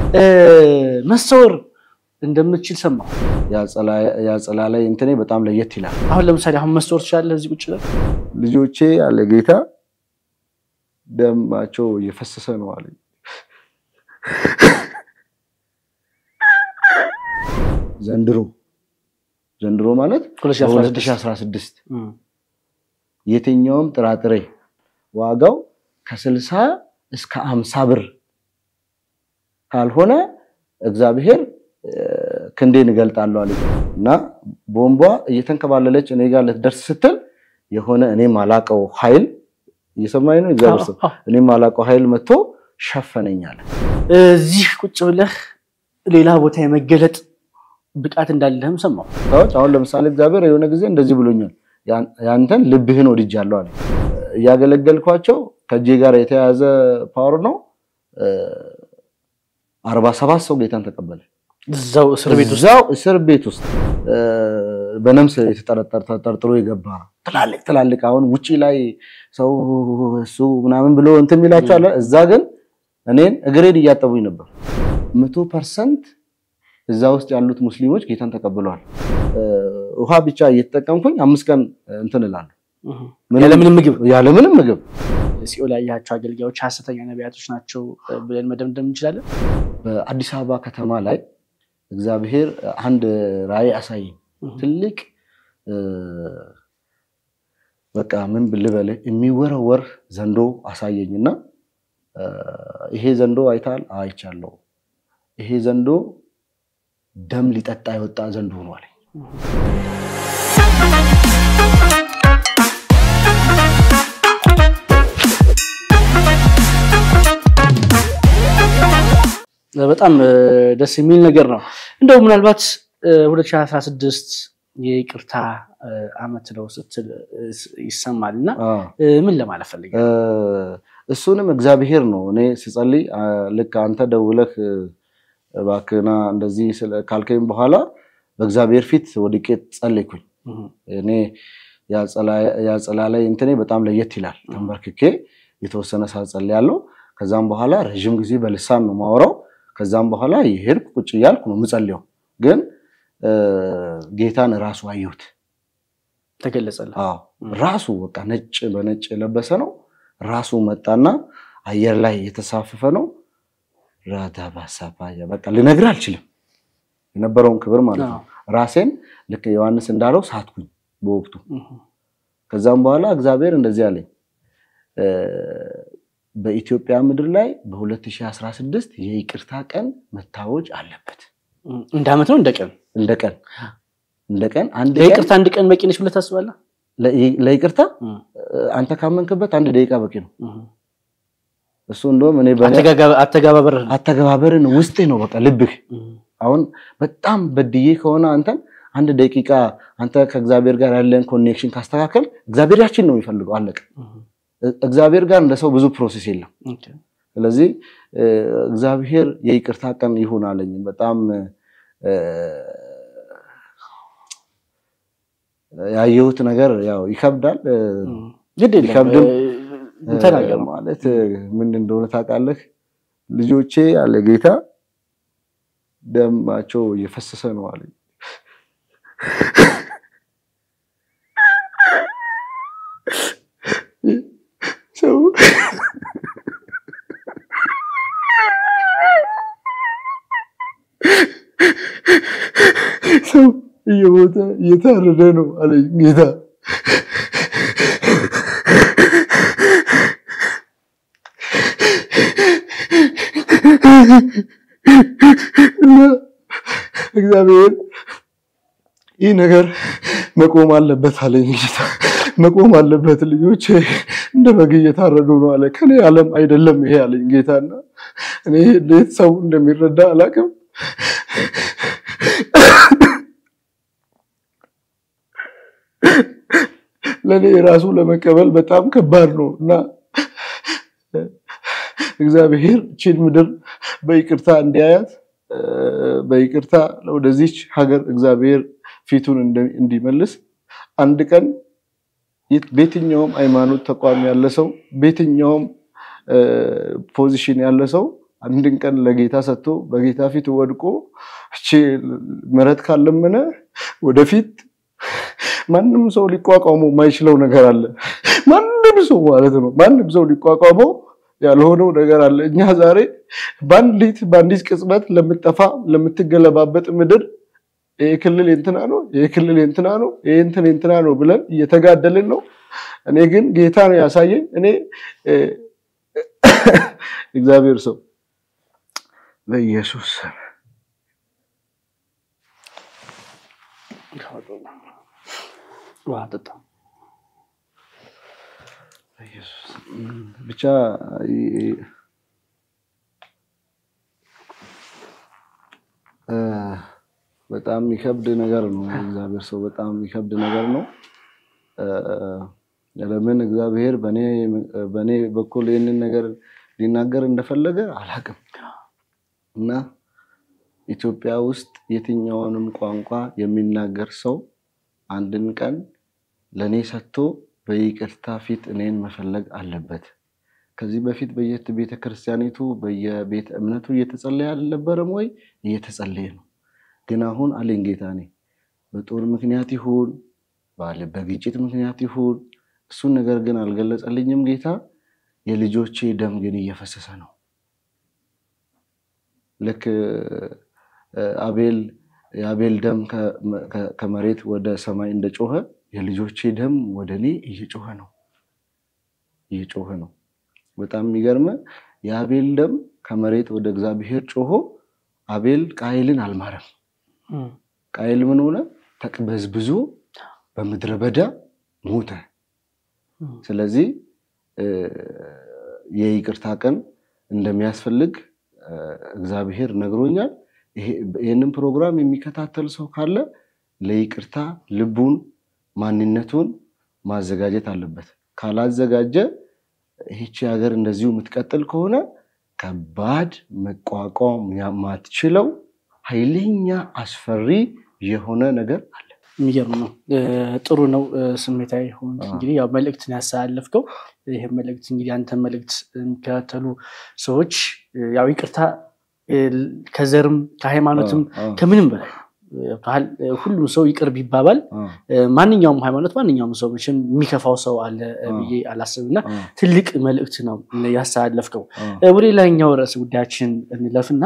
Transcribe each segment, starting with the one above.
መሰወር እንደምትችል ሰማሁ። ያጸላ ላይ እንትኔ በጣም ለየት ይላል። አሁን ለምሳሌ አሁን መሰወር ትችላለህ? እዚህ ቁጭ ብለህ ልጆቼ ያለ ጌታ ደማቸው እየፈሰሰ ነው አለ። ዘንድሮ ዘንድሮ ማለት 2016 የትኛውም ጥራጥሬ ዋጋው ከስልሳ እስከ አምሳ ብር ካልሆነ እግዚአብሔር ክንዴን እገልጣለሁ አለ እና ቦምቧ እየተንከባለለች እኔ ጋር ልትደርስ ስትል የሆነ እኔ ማላቀው ኃይል እየሰማኝ ነው። እግዚአብሔር ሰው እኔ ማላቀው ኃይል መጥቶ ሸፈነኝ አለ። እዚህ ቁጭ ብለህ ሌላ ቦታ የመገለጥ ብቃት እንዳለህም ሰማሁ። ሰዎች አሁን ለምሳሌ እግዚአብሔር የሆነ ጊዜ እንደዚህ ብሎኛል፣ ያንተን ልብህን ወድጃለሁ አለ። እያገለገልኳቸው ከእጄ ጋር የተያያዘ ፓወር ነው። አርባ ሰባት ሰው ጌታን ተቀበለ። እዛው እስር ቤት ውስጥ እዛው እስር ቤት ውስጥ በነምስ የተጠረጠረ ተጠርጥሮ የገባ ትላልቅ ትላልቅ አሁን ውጪ ላይ ሰው እሱ ምናምን ብሎ እንትን የሚላቸው አለ። እዛ ግን እኔን እግሬን እያጠቡኝ ነበር። መቶ ፐርሰንት እዛ ውስጥ ያሉት ሙስሊሞች ጌታን ተቀብለዋል። ውሃ ብቻ እየተጠቀምኩኝ አምስት ቀን እንትን እላለሁ ያለምንም ምግብ ያለምንም ምግብ። ሲኦል ያያቸው አገልጋዮች ሐሰተኛ ነቢያቶች ናቸው ብለን መደምደም እንችላለን። በአዲስ አበባ ከተማ ላይ እግዚአብሔር አንድ ራእይ አሳየኝ። ትልቅ በቃ ምን ልበል የሚወረወር ዘንዶ አሳየኝና ይሄ ዘንዶ አይታል? አይቻለሁ። ይሄ ዘንዶ ደም ሊጠጣ የወጣ ዘንዶ ነው አለኝ። በጣም ደስ የሚል ነገር ነው። እንደው ምናልባት 2016 የይቅርታ ዓመት ነው ስትል ይሰማል እና ምን ለማለት ፈልገህ? እሱንም እግዚአብሔር ነው። እኔ ስጸልይ ልክ አንተ ደውለህ እባክህና እንደዚህ ካልከኝ በኋላ በእግዚአብሔር ፊት ወድቄ ጸለይኩኝ። እኔ ያጸላ ላይ እንትኔ በጣም ለየት ይላል። ተንበርክኬ የተወሰነ ሰዓት ጸልያለሁ። ከዛም በኋላ ረዥም ጊዜ በልሳን ነው ማወራው። ከዛም በኋላ የሄድኩ ቁጭ እያልኩ ነው የምጸልየው። ግን ጌታን ራሱ አየሁት፣ ተገለጸልህ። ራሱ በቃ ነጭ በነጭ የለበሰ ነው። ራሱ መጣና አየር ላይ የተሳፈፈ ነው። ራዳባሳባያ በቃ ልነግርህ አልችልም የነበረውን ክብር ማለት ነው። ራሴን ልክ ዮሐንስ እንዳለው ሳትኩኝ በወቅቱ። ከዛም በኋላ እግዚአብሔር እንደዚህ አለኝ በኢትዮጵያ ምድር ላይ በ2016 የይቅርታ ቀን መታወጅ አለበት። እንደ ዓመት ነው እንደ ቀን እንደ ቀን እንደ ቀን አንድ ለይቅርታ አንድ ቀን በቂ ነች ብለህ ታስባለህ? ለይቅርታ አንተ ካመንክበት አንድ ደቂቃ በቂ ነው። እሱ እንደውም እኔ አተገባበር አተገባበርን ውስጤ ነው በቃ ልብህ አሁን በጣም በድዬ ከሆነ አንተን አንድ ደቂቃ አንተ ከእግዚአብሔር ጋር ያለን ኮኔክሽን ካስተካከል እግዚአብሔር ያችን ነው የሚፈልገው። አለቀ። እግዚአብሔር ጋር እንደ ሰው ብዙ ፕሮሴስ የለም። ስለዚህ እግዚአብሔር የይቅርታ ቀን ይሁን አለኝ። በጣም ያየሁት ነገር ያው ይከብዳል። ይከብድም ማለት ምን እንደሆነ ታውቃለህ? ልጆቼ ያለ ጌታ ደማቸው እየፈሰሰ ነው አለኝ። ሰው ሰው እየሞተ እየታረደ ነው አለኝ ጌታ። እና እግዚአብሔር ይህ ነገር መቆም አለበት አለኝ ጌታ። መቆም አለበት ልጆች እንደ በግ እየታረዱ ነው አለ። ከኔ ዓለም አይደለም ይሄ አለኝ ጌታና እኔ እንዴት ሰው እንደሚረዳ አላውቅም። ለእኔ ራሱ ለመቀበል በጣም ከባድ ነው እና እግዚአብሔር ቺን ምድር በይቅርታ እንዲያያት በይቅርታ ወደዚች ሀገር እግዚአብሔር ፊቱን እንዲመልስ አንድ ቀን በየትኛውም ሃይማኖት ተቋም ያለ ሰው በየትኛውም ፖዚሽን ያለ ሰው አንድን ቀን ለጌታ ሰጥቶ በጌታ ፊት ወድቆ እቺ ምሕረት ካለመነ ወደፊት ማንም ሰው ሊቋቋመው የማይችለው ነገር አለ። ማንም ሰው ማለት ነው። ማንም ሰው ሊቋቋመው ያልሆነው ነገር አለ። እኛ ዛሬ በአንዲት በአንዲት ቅጽበት ለምጠፋ ለምትገለባበጥ ምድር ይሄ ክልል የእንትና ነው፣ ይሄ ክልል የእንትና ነው፣ ይሄ እንትን የእንትና ነው ብለን እየተጋደልን ነው። እኔ ግን ጌታ ነው ያሳየኝ። እኔ እግዚአብሔር ሰው በኢየሱስ ስም ብቻ በጣም የሚከብድ ነገር ነው። እግዚአብሔር ሰው በጣም የሚከብድ ነገር ነው። ለምን እግዚአብሔር በእኔ በኩል ይህንን ነገር ሊናገር እንደፈለገ አላውቅም እና ኢትዮጵያ ውስጥ የትኛውንም ቋንቋ የሚናገር ሰው አንድን ቀን ለእኔ ሰጥቶ በይቅርታ ፊት እኔን መፈለግ አለበት። ከዚህ በፊት በየት ቤተ ክርስቲያኒቱ በየቤተ እምነቱ እየተጸለየ አልነበረም ወይ? እየተጸለየ ነው። ግን አሁን አለኝ ጌታ እኔ በጦር ምክንያት ይሁን ባለ በግጭት ምክንያት ይሁን እሱን ነገር ግን አልገለጸልኝም ጌታ። የልጆቼ ደም ግን እየፈሰሰ ነው። ልክ አቤል የአቤል ደም ከመሬት ወደ ሰማይ እንደጮኸ የልጆቼ ደም ወደ እኔ እየጮኸ ነው እየጮኸ ነው። በጣም የሚገርመ የአቤል ደም ከመሬት ወደ እግዚአብሔር ጮሆ አቤል ቃይልን አልማረም። ቃይል ምን ሆነ? ተቅበዝብዞ በምድረ በዳ ሞተ። ስለዚህ የይቅርታ ቀን እንደሚያስፈልግ እግዚአብሔር ነግሮኛል። ይህንን ፕሮግራም የሚከታተል ሰው ካለ ለይቅርታ ልቡን ማንነቱን ማዘጋጀት አለበት። ካላዘጋጀ ይህቺ ሀገር እንደዚሁ የምትቀጥል ከሆነ ከባድ መቋቋም የማትችለው ኃይለኛ አስፈሪ የሆነ ነገር አለ። የሚገርም ነው። ጥሩ ነው። ስሜታዊ ሆን እንግዲህ ያው መልእክትን ያስተላለፍከው ይህ መልእክት እንግዲህ አንተ መልእክት የሚከታተሉ ሰዎች ያው ይቅርታ ከዘርም ከሃይማኖትም ከምንም በላይ ሁሉም ሰው ይቅር ቢባባል ማንኛውም ሃይማኖት ማንኛውም ሰው መቼም የሚከፋው ሰው አለ ብዬ አላስብም እና ትልቅ መልእክት ነው ያስተላለፍከው። ወደ ሌላኛው ርዕስ ጉዳያችን እንለፍና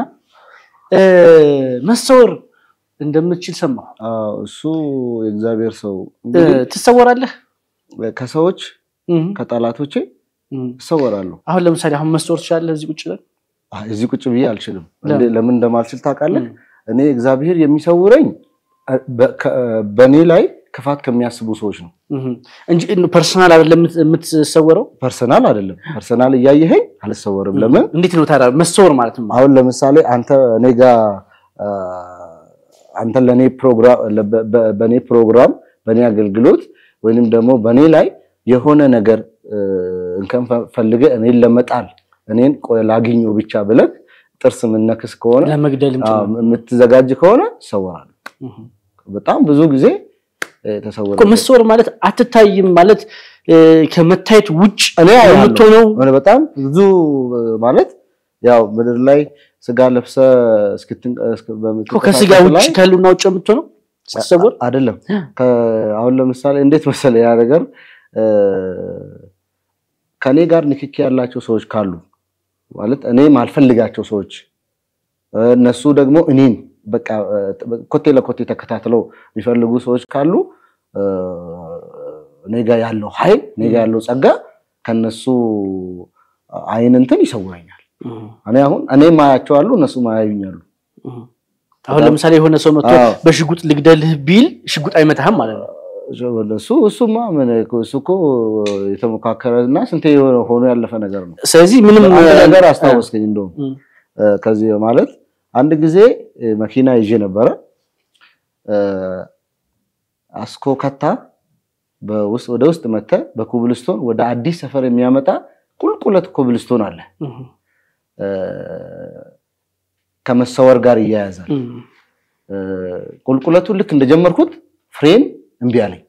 መሰወር እንደምትችል ሰማሁ። እሱ የእግዚአብሔር ሰው ትሰወራለህ? ከሰዎች ከጠላቶቼ እሰወራለሁ። አሁን ለምሳሌ አሁን መሰወር ትችላለህ? እዚህ ቁጭ ብለን እዚህ ቁጭ ብዬ አልችልም። ለምን እንደማልችል ታውቃለህ? እኔ እግዚአብሔር የሚሰውረኝ በእኔ ላይ ክፋት ከሚያስቡ ሰዎች ነው እንጂ ፐርሰናል አይደለም የምትሰወረው። ፐርሰናል አይደለም። ፐርሰናል እያየኸኝ አልሰወርም። ለምን? እንዴት ነው ታዲያ መሰወር ማለት ነው? አሁን ለምሳሌ አንተ እኔ ጋር አንተ ለእኔ ፕሮግራም በእኔ ፕሮግራም በእኔ አገልግሎት ወይንም ደግሞ በእኔ ላይ የሆነ ነገር እንከን ፈልገህ እኔን ለመጣል እኔን ቆይ ላግኘው ብቻ ብለህ ጥርስ የምነክስ ከሆነ ለመግደል የምትዘጋጅ ከሆነ እሰወራለሁ። በጣም ብዙ ጊዜ ተሰወረ። መሰወር ማለት አትታይም ማለት ከመታየት ውጭ የምትሆነው በጣም ብዙ ማለት ያው ምድር ላይ ስጋ ለብሰ ከስጋ ውጭ ከህልውና ውጭ የምትሆነው ስትሰወር አይደለም። አሁን ለምሳሌ እንዴት መሰለ ያ ነገር ከኔ ጋር ንክኪ ያላቸው ሰዎች ካሉ ማለት እኔ ማልፈልጋቸው ሰዎች እነሱ ደግሞ እኔን በቃ ኮቴ ለኮቴ ተከታትለው የሚፈልጉ ሰዎች ካሉ እኔ ጋ ያለው ኃይል እኔ ጋ ያለው ጸጋ ከነሱ አይን እንትን ይሰውረኛል። እኔ አሁን እኔ ማያቸዋሉ እነሱ ማያዩኛሉ። አሁን ለምሳሌ የሆነ ሰው መጥቶ በሽጉጥ ልግደልህ ቢል ሽጉጥ አይመታህም ማለት ነው። እሱ እሱማ ምን እሱ እኮ የተሞካከረ እና ስንቴ ሆኖ ያለፈ ነገር ነው። ስለዚህ ምንም ነገር አስታወስከኝ። እንደውም ከዚህ ማለት አንድ ጊዜ መኪና ይዤ ነበረ አስኮ ከታ ወደ ውስጥ መተ በኩብልስቶን ወደ አዲስ ሰፈር የሚያመጣ ቁልቁለት ኩብልስቶን አለ። ከመሰወር ጋር ይያያዛል። ቁልቁለቱን ልክ እንደጀመርኩት ፍሬን እምቢ አለኝ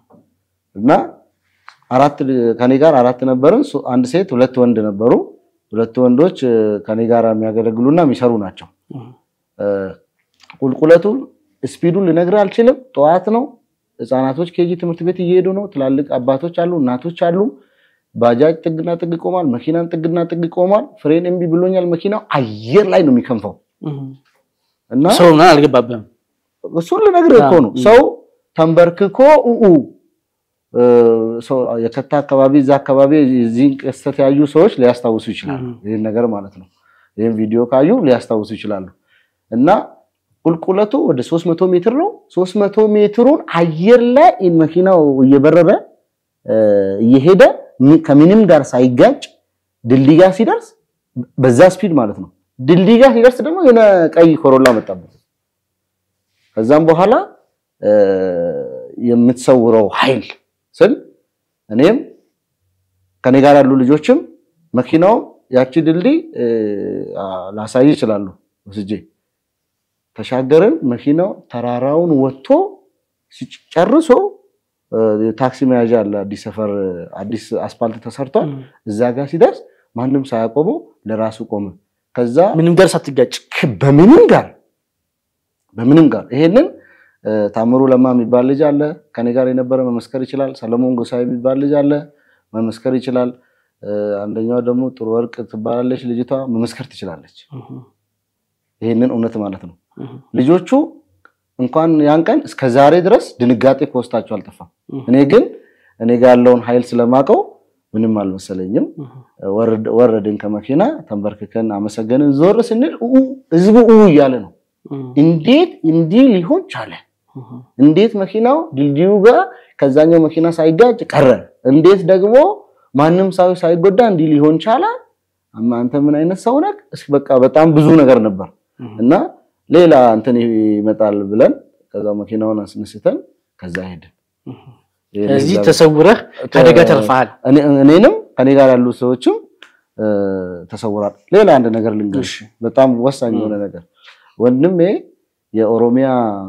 እና አራት ከኔ ጋር አራት ነበርን። አንድ ሴት ሁለት ወንድ ነበሩ። ሁለቱ ወንዶች ከኔ ጋር የሚያገለግሉና የሚሰሩ ናቸው። ቁልቁለቱን ስፒዱን ልነግርህ አልችልም። ጠዋት ነው። ህፃናቶች ኬጂ ትምህርት ቤት እየሄዱ ነው። ትላልቅ አባቶች አሉ፣ እናቶች አሉ። ባጃጅ ጥግና ጥግ ቆሟል። መኪናን ጥግና ጥግ ቆሟል። ፍሬን እምቢ ብሎኛል። መኪናው አየር ላይ ነው የሚከንፈው እና ሰው ምናምን አልገባብህም። እሱን ልነግርህ እኮ ነው። ሰው ተንበርክኮ ኡኡ የከታ አካባቢ እዛ አካባቢ እዚህን ክስተት ያዩ ሰዎች ሊያስታውሱ ይችላሉ። ይህን ነገር ማለት ነው። ይህን ቪዲዮ ካዩ ሊያስታውሱ ይችላሉ። እና ቁልቁለቱ ወደ 300 ሜትር ነው። 300 ሜትሩን አየር ላይ መኪናው እየበረረ እየሄደ ከምንም ጋር ሳይጋጭ ድልድይ ጋር ሲደርስ በዛ ስፒድ ማለት ነው። ድልድይ ጋር ሲደርስ ደግሞ የሆነ ቀይ ኮሮላ መጣበት። ከዛም በኋላ የምትሰውረው ኃይል ስል እኔም ከኔ ጋር ያሉ ልጆችም መኪናው ያቺ ድልድይ ላሳይ ይችላሉ ወስጄ ተሻገርን። መኪናው ተራራውን ወጥቶ ሲጨርሶ ታክሲ መያዣ አለ። አዲስ ሰፈር አዲስ አስፓልት ተሰርቷል። እዛ ጋር ሲደርስ ማንም ሳያቆመው ለራሱ ቆመ። ከዛ ምንም ጋር ሳትጋጭ በምንም ጋር በምንም ጋር ይሄንን ታምሩ ለማ የሚባል ልጅ አለ ከኔ ጋር የነበረ መመስከር ይችላል። ሰለሞን ጎሳይ የሚባል ልጅ አለ መመስከር ይችላል። አንደኛዋ ደግሞ ጥሩ ወርቅ ትባላለች ልጅቷ መመስከር ትችላለች። ይሄንን እውነት ማለት ነው። ልጆቹ እንኳን ያን ቀን እስከ ዛሬ ድረስ ድንጋጤ ከውስጣቸው አልጠፋም። እኔ ግን እኔ ጋር ያለውን ኃይል ስለማቀው ምንም አልመሰለኝም። ወረድን ከመኪና ተንበርክከን አመሰገንን። ዞር ስንል ህዝቡ ኡ እያለ ነው። እንዴት እንዲህ ሊሆን ቻለ? እንዴት መኪናው ድልድዩ ጋር ከዛኛው መኪና ሳይጋጭ ቀረ? እንዴት ደግሞ ማንም ሰው ሳይጎዳ እንዲህ ሊሆን ቻለ? አንተ ምን አይነት ሰው ነህ? በቃ በጣም ብዙ ነገር ነበር እና ሌላ እንትን ይመጣል ብለን ከዛ መኪናውን አስነስተን ከዛ ሄድን። እዚህ ተሰውረህ ከአደጋ ተርፈሃል። እኔንም ከኔ ጋር ያሉ ሰዎችም ተሰውራል። ሌላ አንድ ነገር ልንገርሽ፣ በጣም ወሳኝ የሆነ ነገር ወንድሜ የኦሮሚያ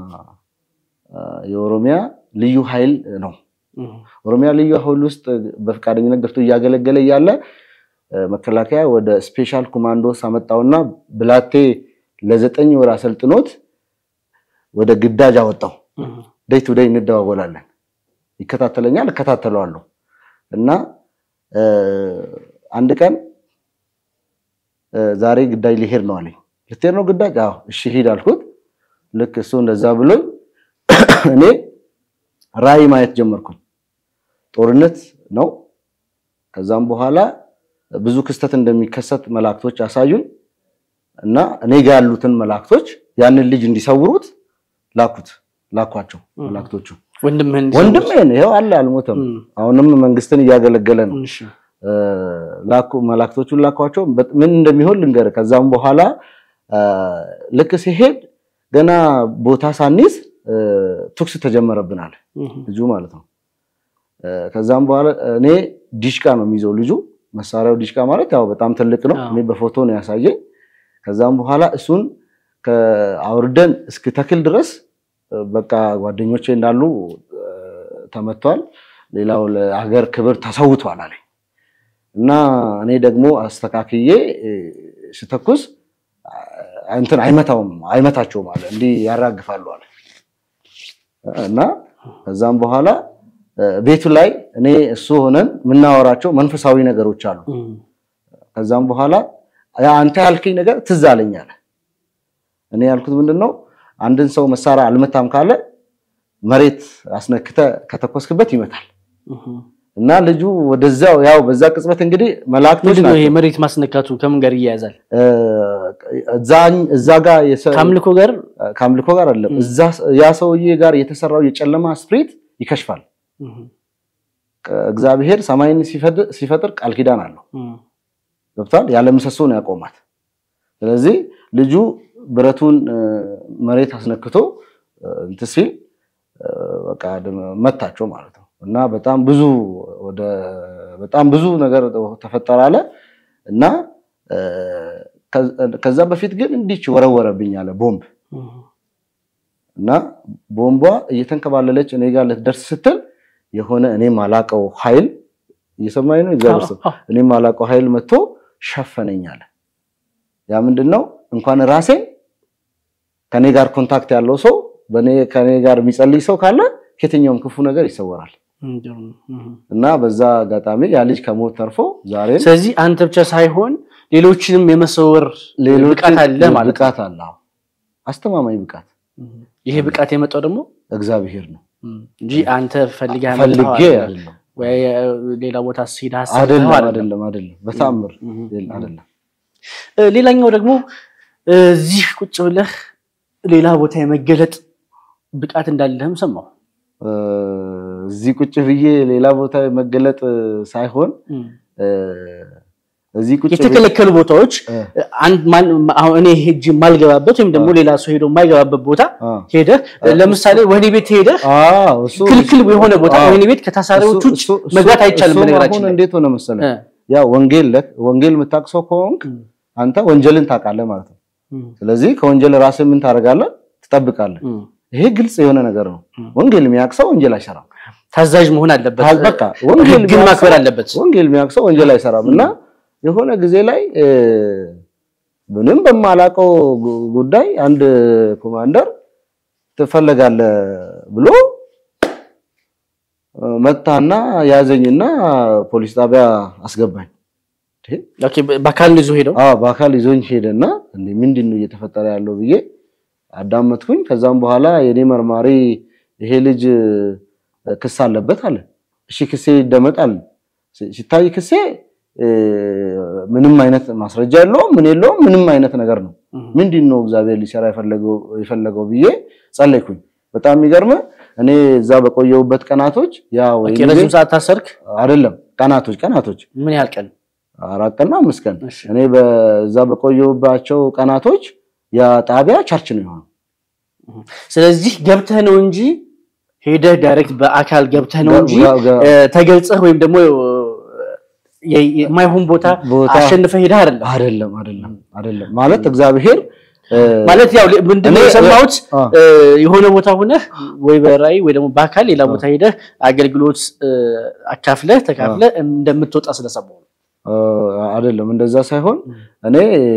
የኦሮሚያ ልዩ ኃይል ነው። ኦሮሚያ ልዩ ኃይል ውስጥ በፈቃደኝነት ገብቶ እያገለገለ እያለ መከላከያ ወደ ስፔሻል ኮማንዶስ አመጣውና ብላቴ ለዘጠኝ ወር አሰልጥኖት ወደ ግዳጅ አወጣው። ደይ ቱ ደይ እንደዋወላለን። ይከታተለኛል፣ እከታተለዋለሁ እና አንድ ቀን ዛሬ ግዳጅ ሊሄድ ነው አለኝ። ልትሄድ ነው ግዳጅ? አዎ እሺ ሂድ አልኩት። ልክ እሱ እንደዛ ብሎኝ እኔ ራዕይ ማየት ጀመርኩኝ። ጦርነት ነው። ከዛም በኋላ ብዙ ክስተት እንደሚከሰት መላእክቶች አሳዩኝ እና እኔ ጋር ያሉትን መላእክቶች ያንን ልጅ እንዲሰውሩት ላኩት ላኳቸው መላእክቶቹ። ወንድምህን ወንድሜን ይኸው አለ አልሞተም። አሁንም መንግስትን እያገለገለ ነው። ላኩ መላእክቶቹን ላኳቸው። ምን እንደሚሆን ልንገር። ከዛም በኋላ ልክ ሲሄድ ገና ቦታ ሳንይዝ ቱክስ ተጀመረብናል ልጁ ማለት ነው። ከዛም በኋላ እኔ ዲሽቃ ነው የሚይዘው ልጁ። መሳሪያው ዲሽቃ ማለት ያው በጣም ትልቅ ነው። እኔ በፎቶ ነው ያሳየኝ። ከዛም በኋላ እሱን አውርደን እስክተክል ድረስ በቃ ጓደኞቼ እንዳሉ ተመቷል። ሌላው ለሀገር ክብር ተሰውቷል አለኝ እና እኔ ደግሞ አስተካክዬ ስተኩስ እንትን አይመታውም አይመታቸውም አለ እንዲህ ያራግፋሉ አለ እና ከዛም በኋላ ቤቱ ላይ እኔ እሱ ሆነን የምናወራቸው መንፈሳዊ ነገሮች አሉ። ከዛም በኋላ አንተ ያልከኝ ነገር ትዝ አለኝ አለ። እኔ ያልኩት ምንድን ነው አንድን ሰው መሳሪያ አልመታም ካለ መሬት አስነክተ ከተኮስክበት ይመታል እና ልጁ ወደዛው ያው በዛ ቅጽበት እንግዲህ መላእክቶች ምንድን ነው ይሄ መሬት ማስነካቱ ከምን ጋር ይያያዛል? እዛ ጋር ከአምልኮ ጋር ከአምልኮ ጋር አይደለም። ያ ሰውዬ ጋር የተሰራው የጨለማ ስፕሪት ይከሽፋል። እግዚአብሔር ሰማይን ሲፈጥር ቃል ኪዳን አለው። ገብቷል። ያለ ምሰሶ ነው ያቆማት። ስለዚህ ልጁ ብረቱን መሬት አስነክቶ እንትን ሲል በቃ መታቸው ማለት ነው እና በጣም ብዙ ወደ በጣም ብዙ ነገር ተፈጠረ አለ እና ከዛ በፊት ግን እንዲች ወረወረብኝ አለ ቦምብ እና ቦምቧ እየተንከባለለች እኔ ጋር ልትደርስ ስትል የሆነ እኔ ማላቀው ኃይል እየሰማኝ ነው እግዚአብሔር ሰው እኔ ማላቀው ኃይል መጥቶ ሸፈነኝ አለ። ያ ምንድን ነው? እንኳን ራሴን ከኔ ጋር ኮንታክት ያለው ሰው በኔ ከኔ ጋር የሚጸልይ ሰው ካለ ከየትኛውም ክፉ ነገር ይሰወራል። እና በዛ አጋጣሚ ያ ልጅ ከሞት ተርፎ ዛሬ ስለዚህ አንተ ብቻ ሳይሆን ሌሎችንም የመሰወር ብቃት አለ ማለት ነው። ብቃት አለ። አዎ፣ አስተማማኝ ብቃት ይሄ ብቃት የመጣው ደግሞ እግዚአብሔር ነው እንጂ አንተ ፈልገህ ፈልጌ ያመጣኸው አይደለም። አይደለም ወይ ሌላ ቦታ ስትሄድ ሀሳብ አይደለም አይደለም። አይደለም አይደለም በታምር አይደለም። እ፣ ሌላኛው ደግሞ እ፣ እዚህ ቁጭ ብለህ ሌላ ቦታ የመገለጥ ብቃት እንዳለህም ሰማሁ። እ፣ እዚህ ቁጭ ብዬ ሌላ ቦታ መገለጥ ሳይሆን እ፣ እዚህ ቁጭ ብዬ የተከለከሉ ቦታዎች እ፣ አንድ ማን አሁን እኔ ሄጅ የማልገባበት ወይም ደግሞ ሌላ ሰው ሄዶ የማይገባበት ቦታ አ፣ ሄደህ ለምሳሌ ወህኒ ቤት ሄደህ አዎ፣ እሱ ክልክል የሆነ ቦታ አዎ። ወህኒ ቤት ከታሳሪዎች ውጭ እሱ- እሱ- መግባት አይቻልም። እሱም በነገራችን አሁን ላይ እንዴት ሆነ መሰለህ እ፣ ያ ወንጌል ለ- ወንጌል የምታውቅ ሰው ከሆንክ እ፣ አንተ ወንጀልን ታውቃለህ ማለት ነው። እ፣ ስለዚህ ከወንጀል ራስህ ምን ታደርጋለህ? ትጠብቃለህ። እ። ይሄ ግልጽ የሆነ ነገር ነው። እ። ወንጌል የሚያውቅ ሰው ወንጀል አይሰራም። ታዛዥ መሆን አለበት። ታዝ- በቃ ወንጌል ህግን የሚያውቅ ማክበር ሰው- አለበት። ወንጌል የሚያውቅ ሰው ወንጀል አይሰራም እና የሆነ ጊዜ ላይ እ፣ ምንም በማላውቀው ጉ- ጉዳይ አንድ ኮማንደር ትፈለጋለህ ብሎ እ፣ መታና ያዘኝና ፖሊስ ጣቢያ አስገባኝ። ኦኬ፣ በአካል ይዞ ሄደው አዎ በአካል ይዞኝ ሄደና እንዴ ምንድን ነው እየተፈጠረ ያለው ብዬ አዳመጥኩኝ። ከዛም በኋላ የኔ መርማሪ ይሄ ልጅ እ፣ ክስ አለበት አለ። እሺ ክሴ ይደመጣል። ሲ- ሲታይ ክሴ እ፣ ምንም አይነት ማስረጃ የለውም፣ ምን የለውም፣ ምንም አይነት ነገር ነው። ምንድን ነው እግዚአብሔር ሊሰራ የፈለገው የፈለገው ብዬ ጸለይኩኝ። በጣም የሚገርም እኔ እዛ በቆየሁበት ቀናቶች ያ ወይ ኦኬ፣ ረዥም ሰዓት ታሰርክ? አይደለም ቀናቶች ቀናቶች ምን ያህል ቀን? አራት ቀንና አምስት ቀን እሺ። እኔ በዛ በቆየሁባቸው ቀናቶች ያ ጣቢያ ቸርች ነው የሆነው። ስለዚህ ገብተህ ነው እንጂ ሄደህ ዳይሬክት በአካል ገብተህ ነው እንጂ ጋ- ጋ- እ፣ ተገልጸህ ወይም ደግሞ የ- የማይሆን ቦታ ቦታ አሸንፈህ ሄደህ አይደለም። አይደለም አይደለም አይደለም ማለት እግዚአብሔር እ፣ ማለት ያው ምንድነው እኔ- የሰማሁት አ፣ እ፣ የሆነ ቦታ ሆነህ ወይ በራእይ ወይ ደግሞ በአካል ሌላ ቦታ ሄደህ አገልግሎት እ፣ አካፍለህ ተካፍለህ እንደምትወጣ ስለሰማሁ ነው። እ፣ አይደለም እንደዛ ሳይሆን እኔ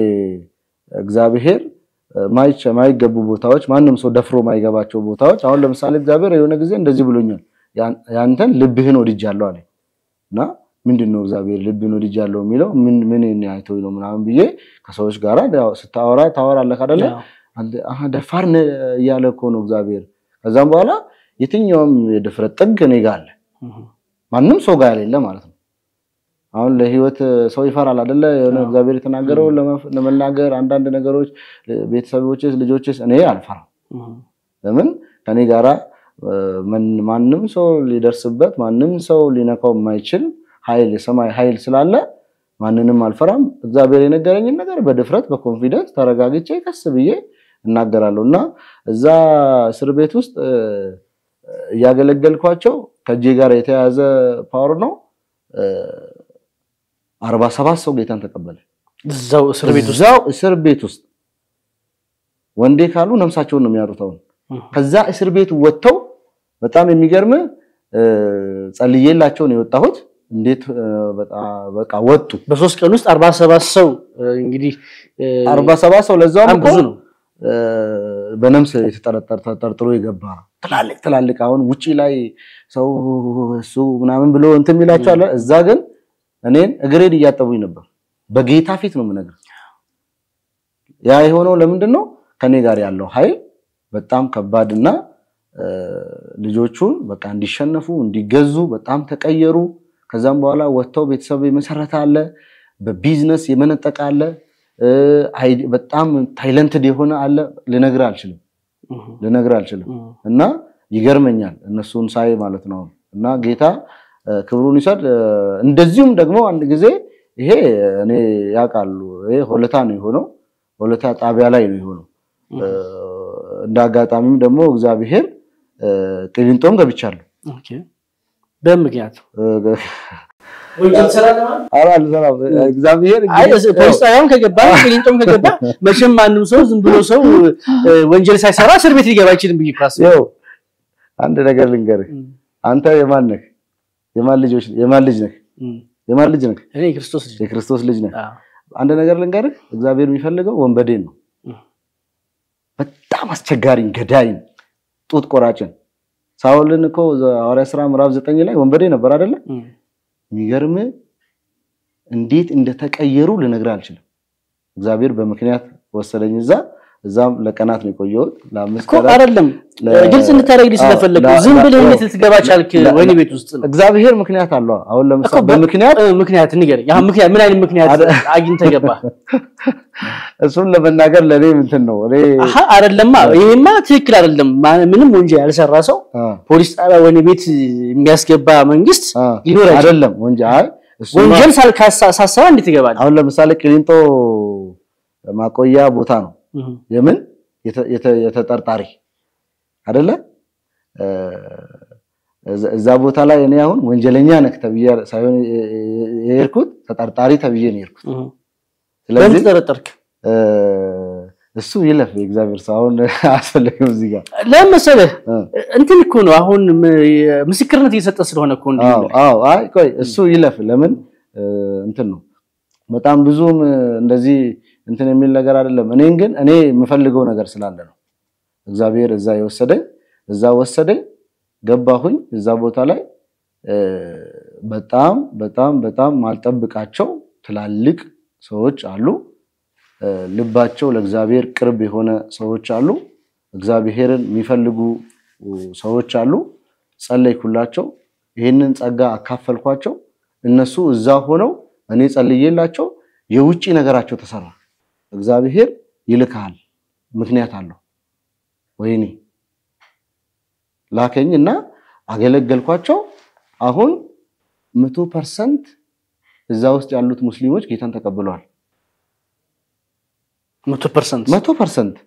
እግዚአብሔር ማይቸ ማይገቡ ቦታዎች ማንም ሰው ደፍሮ ማይገባቸው ቦታዎች አሁን ለምሳሌ እግዚአብሔር የሆነ ጊዜ እንደዚህ ብሎኛል፣ ያን- ያንተን ልብህን ወድጃለሁ አለ እና ምንድን ነው እግዚአብሔር ልብህን ወድጃለሁ የሚለው ምን ምን አይቶኝ ነው ምናምን ብዬ ከሰዎች ጋር ያው ስታወራ ታወራለህ አይደለ ያው፣ አንተ አሀ ደፋር ነህ እያለ እኮ ነው እግዚአብሔር። ከዛም በኋላ የትኛውም የድፍረት ጥግ እኔ ጋር አለ፣ እህ፣ ማንም ሰው ጋር የሌለ ማለት ነው። አሁን ለህይወት ሰው ይፈራል አይደለ? የሆነ አዎ። እግዚአብሔር የተናገረውን ለመፍ- ለመናገር አንዳንድ ነገሮች ቤተሰቦችስ፣ ልጆችስ እኔ አልፈራም። እህ፣ ለምን ከኔ ጋራ እ፣ ምን- ማንም ሰው ሊደርስበት ማንም ሰው ሊነካው የማይችል ኃይል የሰማይ ኃይል ስላለ ማንንም አልፈራም። እግዚአብሔር የነገረኝን ነገር በድፍረት በኮንፊደንስ ተረጋግቼ ቀስ ብዬ እናገራለሁ እና እዛ እስር ቤት ውስጥ እ፣ እያገለገልኳቸው ከእጄ ጋር የተያያዘ ፓወር ነው። አርባ ሰባት ሰው ጌታን ተቀበለ። እዛው እስር ቤት ውስጥ እዛው እስር ቤት ውስጥ ወንዴ ካሉ ነፍሳቸውን ነው የሚያሩት አሁን እህ፣ ከዛ እስር ቤት ወጥተው በጣም የሚገርም እ፣ ጸልዬላቸው ነው የወጣሁት። እንዴት እ፣ በጣ- በቃ ወጡ። በሶስት ቀን ውስጥ አርባ ሰባት ሰው እ፣ እንግዲህ እ፣ አርባ ሰባት ሰው ለዛውም በጣም እኮ ብዙ ነው። እ፣ በነምስ የተጠረጠር ተጠርጥሮ የገባ ትላልቅ ትላልቅ አሁን ውጪ ላይ ሰው እሱ ምናምን ብሎ እንትን የሚላቸው አለ። እዛ ግን እኔን እግሬን እያጠቡኝ ነበር። በጌታ ፊት ነው የምነግርህ። ያ የሆነው ለምንድን ነው? ከኔ ጋር ያለው ኃይል በጣም ከባድና እ፣ ልጆቹን በቃ እንዲሸነፉ እንዲገዙ በጣም ተቀየሩ። ከዛም በኋላ ወጥተው ቤተሰብ የመሰረተ አለ፣ በቢዝነስ የመነጠቀ አለ፣ እ፣ አይ- በጣም ታይለንትድ የሆነ አለ። ልነግርህ አልችልም እህ፣ ልነግርህ አልችልም። እህ፣ እና ይገርመኛል እነሱን ሳይ ማለት ነው። እና ጌታ እ፣ ክብሩን ይሰድ። እ፣ እንደዚሁም ደግሞ አንድ ጊዜ ይሄ እኔ ያውቃሉ ይሄ ሆለታ ነው የሆነው፣ ሆለታ ጣቢያ ላይ ነው የሆነው። እ፣ እንደ አጋጣሚም ደግሞ እግዚአብሔር እ፣ ቅሊንጦም ገብቻለሁ። ኦኬ። በምን ምክንያት እ፣ ወንጀል ትሰራለህ ማለት ኧረ አልሰራም። እግዚአብሔር አይ እንግዲህ ፖሊስ ጣቢያም ከገባ ቅሊንጦም ከገባ መቼም ማንም ሰው ዝም ብሎ ሰው እ፣ ወንጀል ሳይሰራ እስር ቤት ሊገባ አይችልም ብዬ ካስ ይኸው አንድ ነገር ልንገርህ። አንተ የማን ነህ? የማን ልጆች የማን ልጅ ነህ? የማን ልጅ ነህ? እኔ የክርስቶስ ልጅ ነኝ። የክርስቶስ ልጅ ነህ። አዎ። አንድ ነገር ልንገርህ፣ እግዚአብሔር የሚፈልገው ወንበዴን ነው። በጣም አስቸጋሪን፣ ገዳይን፣ ጡት ቆራጭን። ሳውልን እኮ ሐዋርያት ሥራ ምዕራፍ ዘጠኝ ላይ ወንበዴ ነበር አይደለ? የሚገርም እንዴት እንደተቀየሩ ልነግርህ አልችልም። እግዚአብሔር በምክንያት ወሰደኝ እዛ እዛም ለቀናት ነው የቆየሁት። ለአምስት እኮ አይደለም ግልጽ እንድታደርግልኝ ስለፈለግኩ ዝም ብለህ እንዴት ልትገባ ቻልክ? ወይኔ ቤት ውስጥ ነው እግዚአብሔር ምክንያት አለው። አሁን እኮ ለምሳሌ በ- በምክንያት እ፣ ምክንያት ንገረኝ። ያ ምክንያት ምን አይነት ምክንያት አግኝተህ ገባህ? እሱን ለመናገር ለእኔ እንትን ነው እኔ አሀ አይደለማ፣ ይሄማ ትክክል አይደለም። ማ- ምንም ወንጀል ያልሰራ ሰው አ፣ ፖሊስ ጣቢያ ወይኔ ቤት የሚያስገባ መንግስት አ፣ ሊኖር አይችልም። አይደለም ወንጀ አይ እሱማ ወንጀል ሳል- ካሳ- ሳሰራ እንዴት ይገባል? አሁን ለምሳሌ ቅሊንጦ ማቆያ ቦታ ነው እህ፣ የምን የተ- የተ- የተጠርጣሪ አይደለ እ፣ እዛ- እዛ ቦታ ላይ እኔ አሁን ወንጀለኛ ነህ ተብዬ ሳይሆን የ- የ- የሄድኩት ተጠርጣሪ ተብዬ ነው የሄድኩት። እህ። በምን ስለዚህ ተጠረጠርክ? እ፣ እሱ ይለፍ የእግዚአብሔር ሰው አሁን አያስፈልግም እዚህ ጋር ለምን መሰለህ እ። እንትን እኮ ነው አሁን ም- ምስክርነት እየሰጠ ስለሆነ እኮ እንዲህ አዎ የምልህ። አዎ አይ ቆይ እሱ ይለፍ ለምን እ፣ እንትን ነው በጣም ብዙም እ፣ እንደዚህ እንትን የሚል ነገር አይደለም እኔን ግን እኔ የምፈልገው ነገር ስላለ ነው እግዚአብሔር እዛ የወሰደኝ እዛ ወሰደኝ ገባሁኝ እዛ ቦታ ላይ እ፣ በጣም በጣም በጣም ማልጠብቃቸው ትላልቅ ሰዎች አሉ እ፣ ልባቸው ለእግዚአብሔር ቅርብ የሆነ ሰዎች አሉ እግዚአብሔርን የሚፈልጉ ሰዎች አሉ ጸለይኩላቸው ይህንን ጸጋ አካፈልኳቸው እነሱ እዛ ሆነው እኔ ጸልዬላቸው የውጭ ነገራቸው ተሰራ እግዚአብሔር ይልካል ምክንያት አለው ወይኔ ላከኝ እና አገለገልኳቸው አሁን መቶ ፐርሰንት እዛ ውስጥ ያሉት ሙስሊሞች ጌታን ተቀብለዋል መቶ ፐርሰንት መቶ ፐርሰንት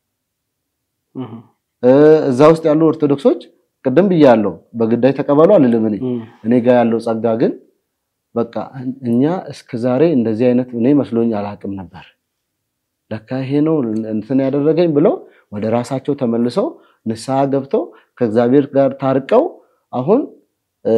እህ፣ እዛ ውስጥ ያሉ ኦርቶዶክሶች ቅድም ብያለሁ በግዳይ ተቀበሉ አልልም እኔ እህ፣ እኔ ጋር ያለው ጸጋ ግን በቃ እኛ እስከዛሬ እንደዚህ አይነት እኔ መስሎኝ አላውቅም ነበር። ለካ ይሄ ነው እንትን ያደረገኝ ብለው ወደ ራሳቸው ተመልሰው ንስሐ ገብተው ከእግዚአብሔር ጋር ታርቀው አሁን እ፣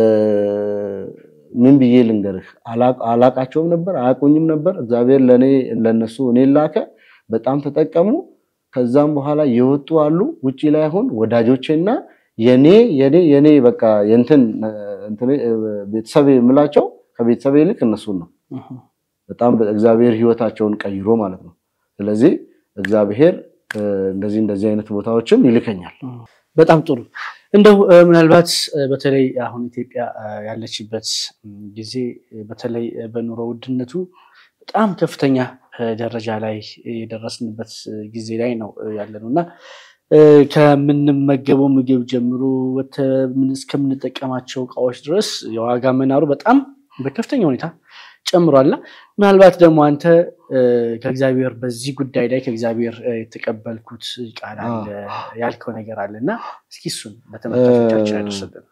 ምን ብዬ ልንገርህ አላ- አላቃቸውም ነበር፣ አያውቁኝም ነበር። እግዚአብሔር ለእኔ ለነሱ እኔ ላከ። በጣም ተጠቀሙ። ከዛም በኋላ የወጡ አሉ ውጪ ላይ አሁን ወዳጆቼና የኔ የኔ የኔ በቃ የእንትን እንትን ቤተሰብ የምላቸው ከቤተሰብ ይልቅ እነሱን ነው። እህ። በጣም እግዚአብሔር ሕይወታቸውን ቀይሮ ማለት ነው። ስለዚህ እግዚአብሔር እ፣ እንደዚህ እንደዚህ አይነት ቦታዎችም ይልከኛል። በጣም ጥሩ። እንደው እ፣ ምናልባት እ፣ በተለይ አሁን ኢትዮጵያ እ፣ ያለችበት ም፣ ጊዜ እ፣ በተለይ እ፣ በኑሮ ውድነቱ በጣም ከፍተኛ እ፣ ደረጃ ላይ የደረስንበት እ፣ ጊዜ ላይ ነው እ፣ ያለነው እና እ፣ ከምንመገበው ምግብ ጀምሮ ወተ- ምን እስከምንጠቀማቸው እቃዎች ድረስ የዋጋ መናሩ በጣም በከፍተኛ ሁኔታ ጨምሯልና ምናልባት ደግሞ አንተ እ፣ ከእግዚአብሔር በዚህ ጉዳይ ላይ ከእግዚአብሔር እ፣ የተቀበልኩት ቃል አለ ያልከው ነገር አለ እና እስኪ እሱን በተመልካቾቻችን ያደርስልን።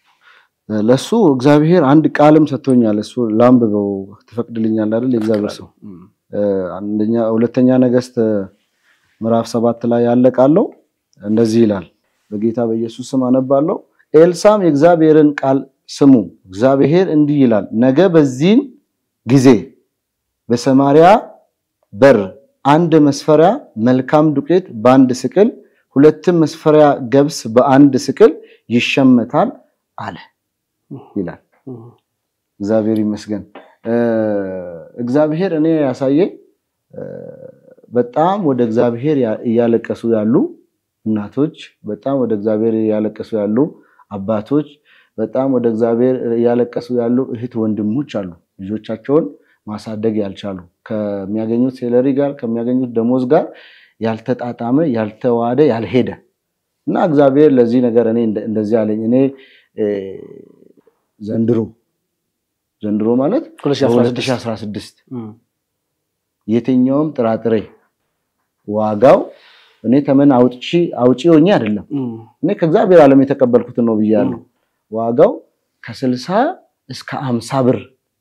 ለሱ እግዚአብሔር አንድ ቃልም ሰጥቶኛል። እሱ ላንብበው ትፈቅድልኛል አይደል? የእግዚአብሔር ሰው እም፣ እ፣ አንደኛ ሁለተኛ ነገሥት ምዕራፍ ሰባት ላይ ያለ ቃል ነው። እንደዚህ ይላል። በጌታ በኢየሱስ ስም አነባለሁ። ኤልሳም የእግዚአብሔርን ቃል ስሙ፣ እግዚአብሔር እንዲህ ይላል፣ ነገ በዚህን ጊዜ በሰማርያ በር አንድ መስፈሪያ መልካም ዱቄት በአንድ ስቅል፣ ሁለትም መስፈሪያ ገብስ በአንድ ስቅል ይሸመታል አለ ይላል። እም፣ እግዚአብሔር ይመስገን። እ፣ እግዚአብሔር እኔ ያሳየኝ እ፣ በጣም ወደ እግዚአብሔር ያ- እያለቀሱ ያሉ እናቶች፣ በጣም ወደ እግዚአብሔር እያለቀሱ ያሉ አባቶች፣ በጣም ወደ እግዚአብሔር እያለቀሱ ያሉ እህት ወንድሞች አሉ። ልጆቻቸውን ማሳደግ ያልቻሉ ከሚያገኙት ሴለሪ ጋር ከሚያገኙት ደሞዝ ጋር ያልተጣጣመ ያልተዋሃደ ያልሄደ እና እግዚአብሔር ለዚህ ነገር እኔ እንደ- እንደዚህ አለኝ እኔ እ፣ ዘንድሮ ዘንድሮ ማለት 2016 በ2016 እም፣ የትኛውም ጥራጥሬ ዋጋው እኔ ተመን አውጪ አውጪ ሆኜ አይደለም እም፣ እኔ ከእግዚአብሔር ዓለም የተቀበልኩትን ነው ብያለሁ። ዋጋው ከስልሳ እስከ አምሳ ብር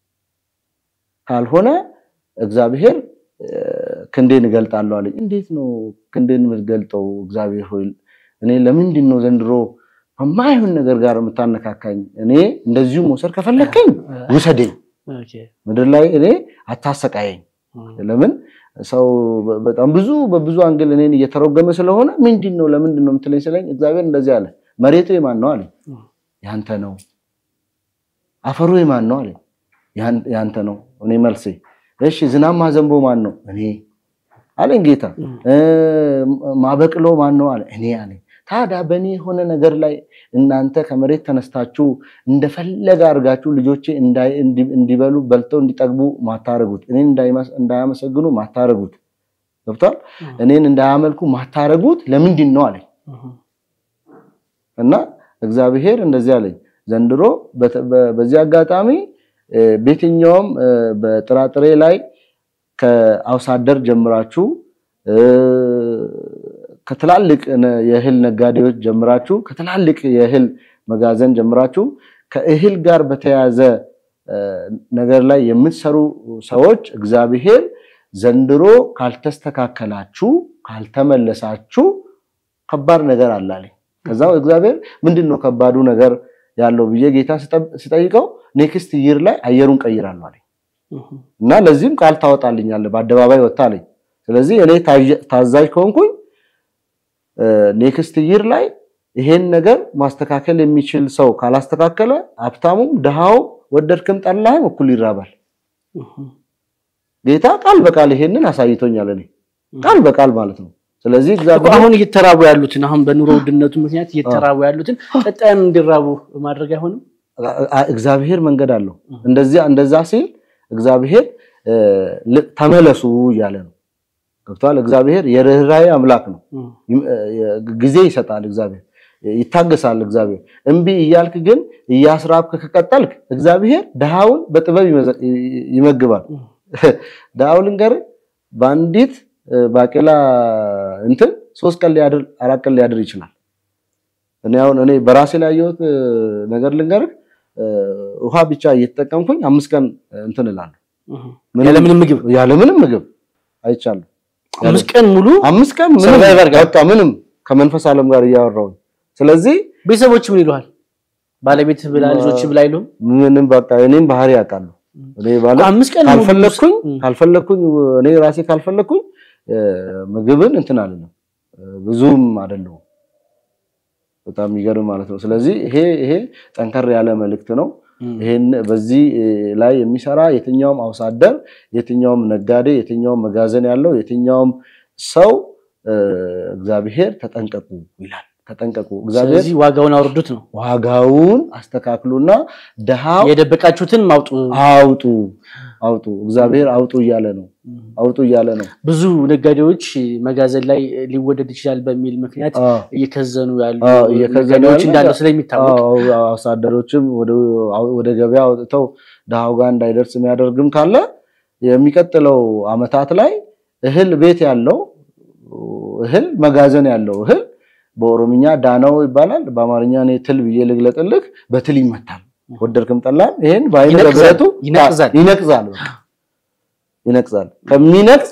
ካልሆነ እግዚአብሔር እ፣ ክንዴን እገልጣለሁ አለኝ። እንዴት ነው ክንዴን የምትገልጠው እግዚአብሔር ሆይ? እኔ ለምንድን ነው ዘንድሮ ከማይሆን ነገር ጋር የምታነካካኝ? እኔ እንደዚሁ መውሰድ ከፈለከኝ ውሰደኝ፣ ኦኬ፣ ምድር ላይ እኔ አታሰቃየኝ። ለምን ሰው በጣም ብዙ በብዙ አንግል እኔን እየተረጎመ ስለሆነ ምንድን ነው ለምንድን ነው የምትለኝ ስለኝ እግዚአብሔር እንደዚህ አለ። መሬቱ የማን ነው አለኝ። ያንተ ነው። አፈሩ የማን ነው አለኝ። ያንተ ነው። እኔ መልሴ እሺ ዝናብ ማዘንቦ ማን ነው? እኔ አለኝ ጌታ። ማበቅሎ ማን ነው አለ። እኔ አለኝ። ታዲያ በእኔ የሆነ ነገር ላይ እናንተ ከመሬት ተነስታችሁ እንደፈለገ አድርጋችሁ ልጆቼ እንዲበሉ በልተው እንዲጠግቡ ማታረጉት፣ እኔን እንዳያመሰግኑ ማታረጉት፣ ገብቷል? እኔን እንዳያመልኩ ማታረጉት ለምንድን ነው አለኝ። እና እግዚአብሔር እንደዚህ አለኝ ዘንድሮ በዚህ አጋጣሚ በየትኛውም በጥራጥሬ ላይ ከአውሳደር ጀምራችሁ ከትላልቅ የእህል ነጋዴዎች ጀምራችሁ ከትላልቅ የእህል መጋዘን ጀምራችሁ ከእህል ጋር በተያያዘ ነገር ላይ የምትሰሩ ሰዎች እግዚአብሔር ዘንድሮ ካልተስተካከላችሁ ካልተመለሳችሁ ከባድ ነገር አላለኝ። ከዛ እግዚአብሔር ምንድን ነው ከባዱ ነገር ያለው ብዬ ጌታ ሲጠይቀው ኔክስት ይር ላይ አየሩን ቀይራለሁ አለኝ እና ለዚህም ቃል ታወጣልኛለህ በአደባባይ ወጣ አለኝ። ስለዚህ እኔ ታዛዥ ከሆንኩኝ ኔክስት ይር ላይ ይሄን ነገር ማስተካከል የሚችል ሰው ካላስተካከለ ሀብታሙም ድሃውም ወደድክም ጠላህም እኩል ይራባል። ጌታ ቃል በቃል ይሄንን አሳይቶኛል። እኔ ቃል በቃል ማለት ነው። ስለዚህ እግዚአብሔር አሁን እየተራቡ ያሉትን አሁን በኑሮ ውድነቱ ምክንያት እየተራቡ ያሉትን ቀጣይም እንዲራቡ ማድረግ አይሆንም። እግዚአብሔር መንገድ አለው። እንደዚያ እንደዛ ሲል እግዚአብሔር ተመለሱ እያለ ነው። ገብቷል። እግዚአብሔር የርኅራኄ አምላክ ነው። ጊዜ ይሰጣል። እግዚአብሔር ይታገሳል። እግዚአብሔር እምቢ እያልክ ግን እያስራብክ ከቀጠልክ እግዚአብሔር ድሃውን በጥበብ ይመግባል። ድሃው ልንገርህ በአንዲት ባቄላ እንትን ሶስት ቀን ሊያድር አራት ቀን ሊያድር ይችላል። እኔ አሁን እኔ በራሴ ላይ ያየሁት ነገር ልንገርህ ውሃ ብቻ እየተጠቀምኩኝ አምስት ቀን እንትን እላለሁ ያለምንም ምግብ ያለምንም ምግብ አይቻልም። አምስት ቀን ሙሉ አምስት ቀን ምንም በቃ ምንም ከመንፈስ ዓለም ጋር እያወራሁኝ። ስለዚህ ቤተሰቦች ምን ይሉሃል? ባለቤት ብላ ልጆች ብላ አይሉም? ምንም በቃ እኔም ባህሪ ያውቃሉ። እኔ ማለት አምስት ቀን ሙሉ ካልፈለኩኝ ም። ካልፈለኩኝ እኔ ራሴ ካልፈለኩኝ ምግብን እንትን አልልም ብዙም አይደለሁም። በጣም የሚገርም ማለት ነው። ስለዚህ ይሄ ይሄ ጠንከር ያለ መልእክት ነው። ም። ይሄን በዚህ ላይ የሚሰራ የትኛውም አውሳደር፣ የትኛውም ነጋዴ፣ የትኛውም መጋዘን ያለው የትኛውም ሰው እግዚአብሔር ተጠንቀቁ ይላል። ተጠንቀቁ እግዚአብሔር ስለዚህ ዋጋውን አውርዱት ነው ዋጋውን አስተካክሉና ድሃው የደበቃችሁትን ማውጡ። አውጡ አውጡ እግዚአብሔር አውጡ እያለ ነው። አውጡ እያለ ነው። ብዙ ነጋዴዎች መጋዘን ላይ ሊወደድ ይችላል በሚል ምክንያት አዎ። እየከዘኑ ያሉ አዎ፣ እየከዘኑ ነጋዴዎች ያሉ እንዳለው ስለሚታወቅ አዎ፣ አዎ፣ አሳደሮችም ወደ- ወደ ገበያ አውጥተው ድሃው ጋር እንዳይደርስ የሚያደርግም ካለ የሚቀጥለው አመታት ላይ እህል ቤት ያለው እህል መጋዘን ያለው እህል በኦሮምኛ ዳናው ይባላል። በአማርኛ እኔ ትል ብዬ ልግለጥልህ፣ በትል ይመታል። ወደድክም ጠላም ይሄን በአይነ ይነቅዛል፣ በብረቱ ይነቅዛል። ይነቅዛል በቃ ይነቅዛል። ከሚነቅዝ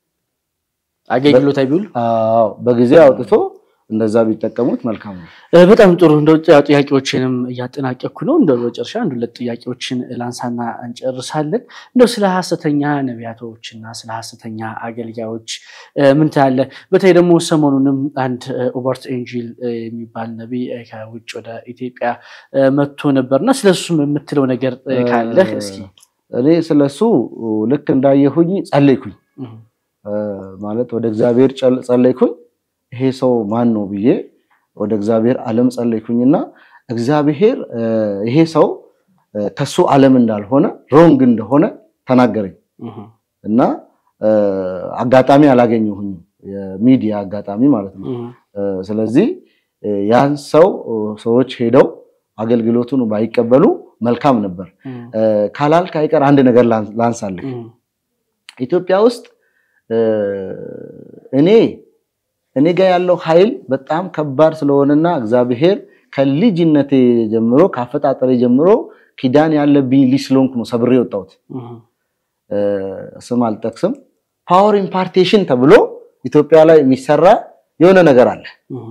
አገልግሎት አይቢውል አዎ በጊዜ አውጥቶ እንደዛ ቢጠቀሙት መልካም ነው። እ፣ በጣም ጥሩ እንደው ጥ- ጥያቄዎችንም እያጠናቀቅኩ ነው። እንደው በመጨረሻ አንድ ሁለት ጥያቄዎችን ላንሳና እንጨርሳለን። እንደው ስለ ሀሰተኛ ነቢያቶች እና ስለ ሀሰተኛ አገልጋዮች እ፣ ምን ትላለህ? በተለይ ደግሞ ሰሞኑንም አንድ እ፣ ኦበርት ኤንጂል እ፣ የሚባል ነቢይ እ፣ ከውጭ ወደ ኢትዮጵያ እ፣ መጥቶ ነበር እና ስለሱም የምትለው ነገር እ፣ ካለህ እስኪ። እኔ ስለሱ ልክ እንዳየሁኝ ጸለይኩኝ እህ፣ እ፣ ማለት ወደ እግዚአብሔር ጨል- ጸለይኩኝ። ይሄ ሰው ማን ነው ብዬ ወደ እግዚአብሔር ዓለም ጸለይኩኝና እግዚአብሔር እ፣ ይሄ ሰው እ፣ ከሱ ዓለም እንዳልሆነ ሮንግ እንደሆነ ተናገረኝ እህ፣ እና እ፣ አጋጣሚ አላገኘሁኝም፣ የሚዲያ አጋጣሚ ማለት ነው። እህ፣ እ፣ ስለዚህ እ፣ ያን ሰው እ፣ ሰዎች ሄደው አገልግሎቱን ባይቀበሉ መልካም ነበር። እህ፣ እ፣ ካላልክ አይቀር አንድ ነገር ላን- ላንሳልህ። እህ፣ ኢትዮጵያ ውስጥ እ፣ እኔ እኔ ጋር ያለው ኃይል በጣም ከባድ ስለሆነና እግዚአብሔር ከልጅነቴ ጀምሮ ከአፈጣጠሬ ጀምሮ ኪዳን ያለብኝ ልጅ ስለሆንኩ ነው ሰብሬ የወጣሁት። እህ፣ እ፣ ስም አልጠቅስም። ፓወር ኢምፓርቴሽን ተብሎ ኢትዮጵያ ላይ የሚሰራ የሆነ ነገር አለ። እህ፣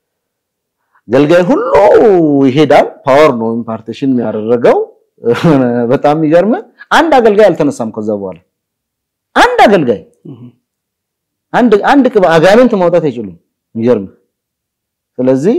ገልጋይ ሁሉ ይሄዳል። ፓወር ነው ኢምፓርቴሽን ያደረገው። በጣም የሚገርም አንድ አገልጋይ አልተነሳም። ከዛ በኋላ አንድ አገልጋይ አንድ አንድ ቅባ አጋንንት ማውጣት አይችሉም። የሚገርም ስለዚህ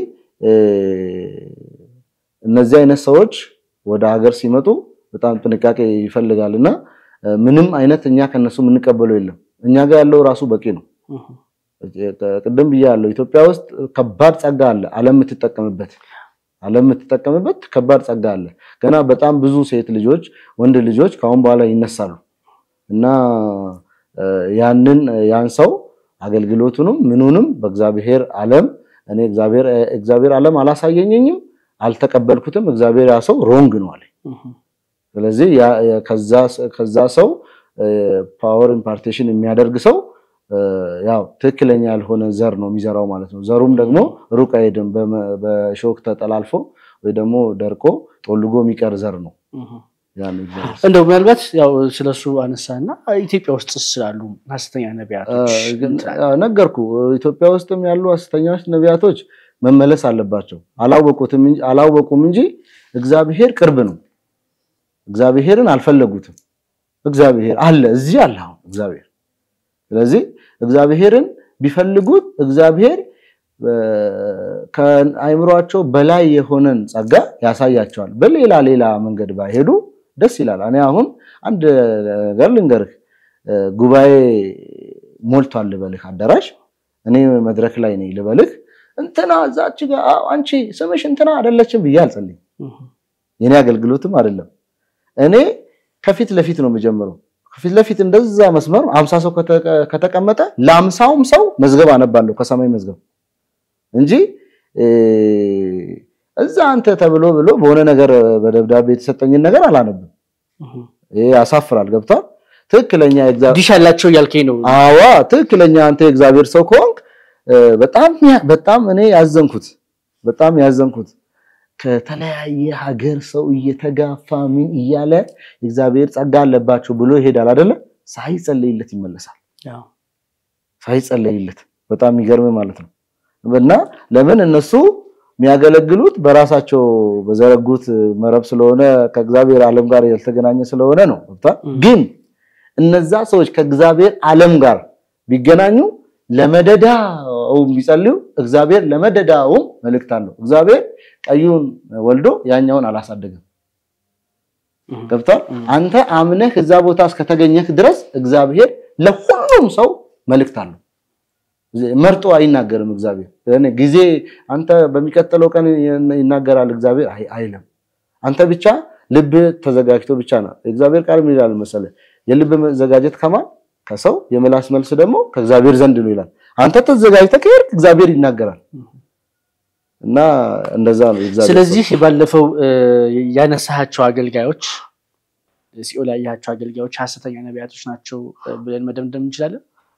እነዚህ አይነት ሰዎች ወደ ሀገር ሲመጡ በጣም ጥንቃቄ ይፈልጋልና ምንም አይነት እኛ ከነሱ የምንቀበለው የለም። እኛ ጋር ያለው ራሱ በቂ ነው። ቅድም ብያለሁ። ኢትዮጵያ ውስጥ ከባድ ጸጋ አለ፣ ዓለም የምትጠቀምበት ዓለም የምትጠቀምበት ከባድ ጸጋ አለ። ገና በጣም ብዙ ሴት ልጆች፣ ወንድ ልጆች ከአሁን በኋላ ይነሳሉ እና ያንን ያን ሰው አገልግሎቱንም ምኑንም በእግዚአብሔር ዓለም እኔ እግዚአብሔር እግዚአብሔር ዓለም አላሳየኝም፣ አልተቀበልኩትም። እግዚአብሔር ያ ሰው ሮንግ ነው አለ። ስለዚህ ከዛ ሰው ፓወር ኢምፓርቴሽን የሚያደርግ ሰው ያው ትክክለኛ ያልሆነ ዘር ነው የሚዘራው ማለት ነው። ዘሩም ደግሞ ሩቅ አይሄድም። በሾክ ተጠላልፎ ወይ ደግሞ ደርቆ ጦልጎ የሚቀር ዘር ነው። እንደው ምናልባት ያው ስለሱ አነሳና ኢትዮጵያ ውስጥ ስላሉ ሐሰተኛ ነቢያቶች ነገርኩ። ኢትዮጵያ ውስጥም ያሉ ሐሰተኛዎች ነቢያቶች መመለስ አለባቸው። አላወቁም እንጂ እግዚአብሔር ቅርብ ነው። እግዚአብሔርን አልፈለጉትም። እግዚአብሔር አለ፣ እዚህ አለ አሁን እግዚአብሔር። ስለዚህ እግዚአብሔርን ቢፈልጉት እግዚአብሔር ከአይምሯቸው በላይ የሆነን ጸጋ ያሳያቸዋል። በሌላ ሌላ መንገድ ባይሄዱ ደስ ይላል። እኔ አሁን አንድ ነገር ልንገርህ፣ ጉባኤ ሞልቷል ልበልህ፣ አዳራሽ እኔ መድረክ ላይ ነኝ ልበልህ፣ እንትና እዛች ጋር አንቺ ስምሽ እንትና አይደለችም ብዬ አልጸልይም። የኔ አገልግሎትም አይደለም። እኔ ከፊት ለፊት ነው የምጀምረው። ከፊት ለፊት እንደዛ መስመር አምሳ ሰው ከተቀመጠ ለአምሳውም ሰው መዝገብ አነባለሁ ከሰማይ መዝገብ እንጂ እዛ አንተ ተብሎ ብሎ በሆነ ነገር በደብዳቤ የተሰጠኝን ነገር አላነብም። ይሄ ያሳፍራል። ገብቷል። ትክክለኛ ዲሽ ያላቸው እያልከኝ ነው? አዋ ትክክለኛ አንተ የእግዚአብሔር ሰው ከሆንክ በጣም በጣም እኔ ያዘንኩት በጣም ያዘንኩት ከተለያየ ሀገር ሰው እየተጋፋ ምን እያለ እግዚአብሔር ጸጋ አለባቸው ብሎ ይሄዳል አይደለ? ሳይጸለይለት ይመለሳል። ሳይጸለይለት በጣም የሚገርም ማለት ነው። እና ለምን እነሱ የሚያገለግሉት በራሳቸው በዘረጉት መረብ ስለሆነ ከእግዚአብሔር ዓለም ጋር ያልተገናኘ ስለሆነ ነው። ግን እነዛ ሰዎች ከእግዚአብሔር ዓለም ጋር ቢገናኙ ለመደዳውም ቢጸልዩ እግዚአብሔር ለመደዳውም መልእክት አለው። እግዚአብሔር ቀዩን ወልዶ ያኛውን አላሳደገም። ገብቷል። አንተ አምነህ እዛ ቦታ እስከተገኘህ ድረስ እግዚአብሔር ለሁሉም ሰው መልእክት አለው። መርጦ አይናገርም እግዚአብሔር። ጊዜ አንተ በሚቀጥለው ቀን ይናገራል እግዚአብሔር አይልም። አንተ ብቻ ልብ ተዘጋጅቶ ብቻ ነው። እግዚአብሔር ቃል ምን ይላል መሰለህ? የልብ መዘጋጀት ከማን ከሰው የምላስ መልስ ደግሞ ከእግዚአብሔር ዘንድ ነው ይላል። አንተ ተዘጋጅተህ ከሄድክ እግዚአብሔር ይናገራል። እና እንደዛ ነው እግዚአብሔር። ስለዚህ ባለፈው ያነሳሃቸው አገልጋዮች ሲኦል ያያቸው አገልጋዮች ሐሰተኛ ነቢያቶች ናቸው ብለን መደምደም እንችላለን።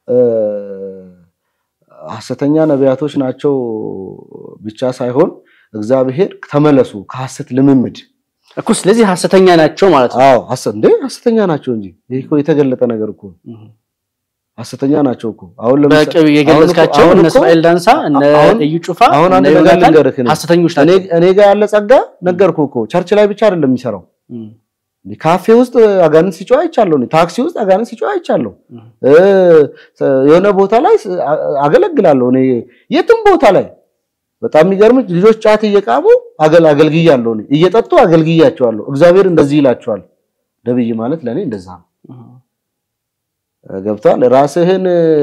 ሐሰተኛ ነቢያቶች ናቸው ብቻ ሳይሆን እግዚአብሔር ተመለሱ ከሐሰት ልምምድ እኮ ስለዚህ ሐሰተኛ ናቸው ማለት ነው። አዎ እንዴ ሐሰተኛ ናቸው እንጂ ይህ እኮ የተገለጠ ነገር እኮ ሐሰተኛ ናቸው እኮ። አሁን በቅርብ የገለጽካቸው እነ እስማኤል ዳንሳ እነ እዩ ጩፋ አሁን አንድ ነገር ልንገርህ፣ ሐሰተኞች ናቸው። እኔ ጋር ያለ ጸጋ ነገርኩህ እኮ ቸርች ላይ ብቻ አይደለም የሚሰራው። ካፌ ውስጥ አጋንንት ሲጮህ አይቻለሁ። ታክሲ ውስጥ አጋንንት ሲጮህ አይቻለሁ። የሆነ ቦታ ላይ አገለግላለሁ። እኔ የትም ቦታ ላይ በጣም የሚገርም ልጆች ጫት እየቃሙ አገልግያለሁ። እኔ እየጠጡ አገልግያቸዋለሁ። እግዚአብሔር እንደዚህ ይላቸዋል። ነብይ ማለት ለእኔ እንደዛ ነው። ገብቷል። ራስህን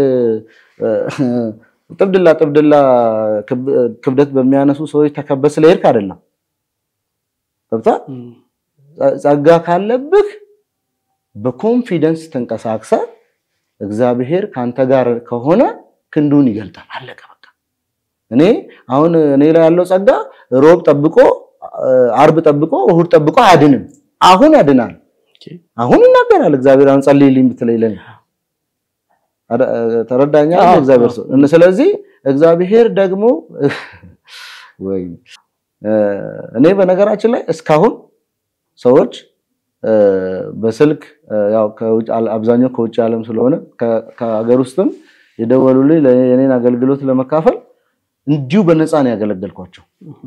ጥብድላ ጥብድላ ክብደት በሚያነሱ ሰዎች ተከበህ ስለሄድክ አይደለም። ገብቷል። ጸጋ ካለብህ በኮንፊደንስ ተንቀሳቅሰ እግዚአብሔር ካንተ ጋር ከሆነ ክንዱን ይገልጣል። አለቀ በቃ። እኔ አሁን እኔ ላይ ያለው ጸጋ ሮብ ጠብቆ አርብ ጠብቆ እሁድ ጠብቆ አያድንም። አሁን ያድናል። አሁን ይናገራል እግዚአብሔር። አሁን ጸልይልኝ ብትለኝ ለኔ ተረዳኛ እግዚአብሔር ሰው። ስለዚህ እግዚአብሔር ደግሞ ወይ እኔ በነገራችን ላይ እስካሁን ሰዎች በስልክ ያው ከውጭ አብዛኛው ከውጭ ዓለም ስለሆነ ከሀገር ውስጥም የደወሉልኝ የኔን አገልግሎት ለመካፈል እንዲሁ በነፃ ነው ያገለገልኳቸው።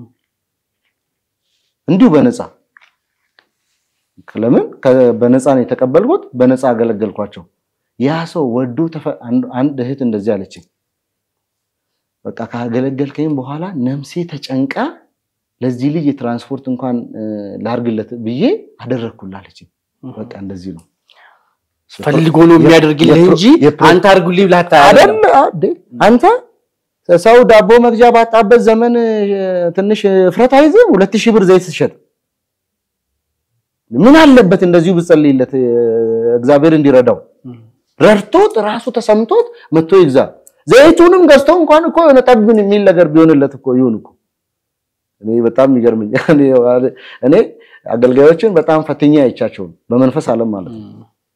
እንዲሁ በነፃ ለምን በነፃ ነው የተቀበልኩት፣ በነፃ አገለገልኳቸው። ያ ሰው ወዶ አንድ እህት እንደዚህ አለችኝ። በቃ ካገለገልከኝ በኋላ ነፍሴ ተጨንቃ ለዚህ ልጅ የትራንስፖርት እንኳን ላርግለት ብዬ አደረግኩልህ አለችኝ። በቃ እንደዚህ ነው ፈልጎ ነው የሚያደርግልህ እንጂ አንተ አድርጉልኝ ብለህ አይደል? አንተ ሰው ዳቦ መግዣ ባጣበት ዘመን ትንሽ እፍረት አይዝም? ሁለት ሺህ ብር ዘይት ስትሸጥ ምን አለበት እንደዚሁ ብጸልይለት እግዚአብሔር እንዲረዳው ረድቶት ራሱ ተሰምቶት መጥቶ ይግዛ። ዘይቱንም ገዝቶ እንኳን እኮ የሆነ ጠብን የሚል ነገር ቢሆንለት እኮ ይሁን እኮ። እኔ በጣም ይገርመኛል። እኔ አገልጋዮችን በጣም ፈትኛ አይቻቸው በመንፈስ ዓለም ማለት ነው።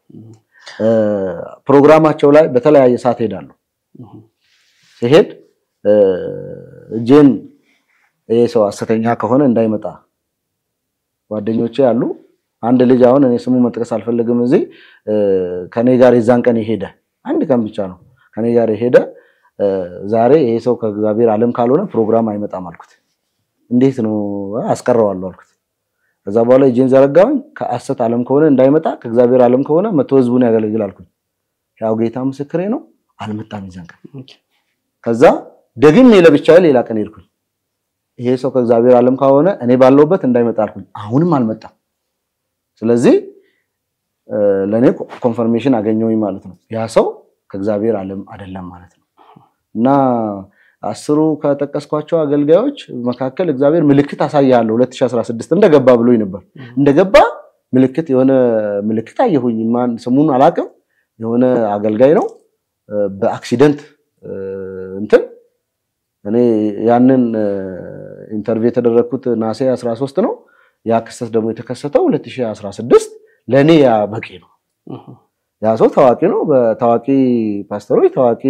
ፕሮግራማቸው ላይ በተለያየ ሰዓት ሄዳለሁ። ሲሄድ እጄን ይሄ ሰው ሐሰተኛ ከሆነ እንዳይመጣ ጓደኞቼ አሉ። አንድ ልጅ አሁን እኔ ስሙ መጥቀስ አልፈልግም። እዚህ ከኔ ጋር የዛን ቀን የሄደ አንድ ቀን ብቻ ነው ከኔ ጋር የሄደ ዛሬ ይሄ ሰው ከእግዚአብሔር ዓለም ካልሆነ ፕሮግራም አይመጣም አልኩት። እንዴት ነው አስቀረዋለሁ አልኩት። ከዛ በኋላ እጄን ዘረጋሁኝ። ከሐሰት ዓለም ከሆነ እንዳይመጣ ከእግዚአብሔር ዓለም ከሆነ መቶ ህዝቡን ያገለግል አልኩኝ። ያው ጌታ ምስክሬ ነው፣ አልመጣም የዛን ቀን። ከዛ ደግሜ ለብቻዬ ሌላ ቀን ሄድኩኝ። ይሄ ሰው ከእግዚአብሔር ዓለም ከሆነ እኔ ባለውበት እንዳይመጣ አልኩኝ። አሁንም አልመጣም። ስለዚህ ለእኔ ኮንፈርሜሽን አገኘሁኝ ማለት ነው። ያ ሰው ከእግዚአብሔር ዓለም አይደለም ማለት ነው። እና አስሩ ከጠቀስኳቸው አገልጋዮች መካከል እግዚአብሔር ምልክት አሳያለሁ 2016 እንደገባ ብሎኝ ነበር። እንደገባ ምልክት የሆነ ምልክት አየሁኝ። ማን ስሙን አላውቅም። የሆነ አገልጋይ ነው በአክሲደንት እንትን እኔ ያንን ኢንተርቪው የተደረግኩት ናሴ 13 ነው። ያ ክስተት ደግሞ የተከሰተው 2016 ለእኔ ያ በቂ ነው። ያ ሰው ታዋቂ ነው። በታዋቂ ፓስተሮች፣ ታዋቂ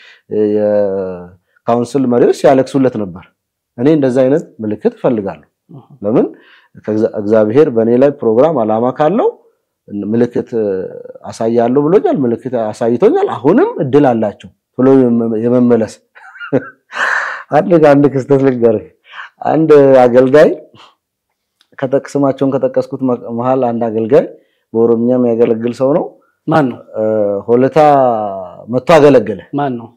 የካውንስል መሪዎች ሲያለቅሱለት ነበር። እኔ እንደዛ አይነት ምልክት እፈልጋለሁ። ለምን እግዚአብሔር በእኔ ላይ ፕሮግራም አላማ ካለው ምልክት አሳያለሁ ብሎኛል። ምልክት አሳይቶኛል። አሁንም እድል አላቸው ብሎ የመመለስ አንድ አንድ ክስተት ልንገርህ። አንድ አገልጋይ ስማቸውን ከጠቀስኩት መሀል አንድ አገልጋይ በኦሮምኛ የሚያገለግል ሰው ነው። ማን ነው? ሆለታ መጥቶ አገለገለ። ማን ነው?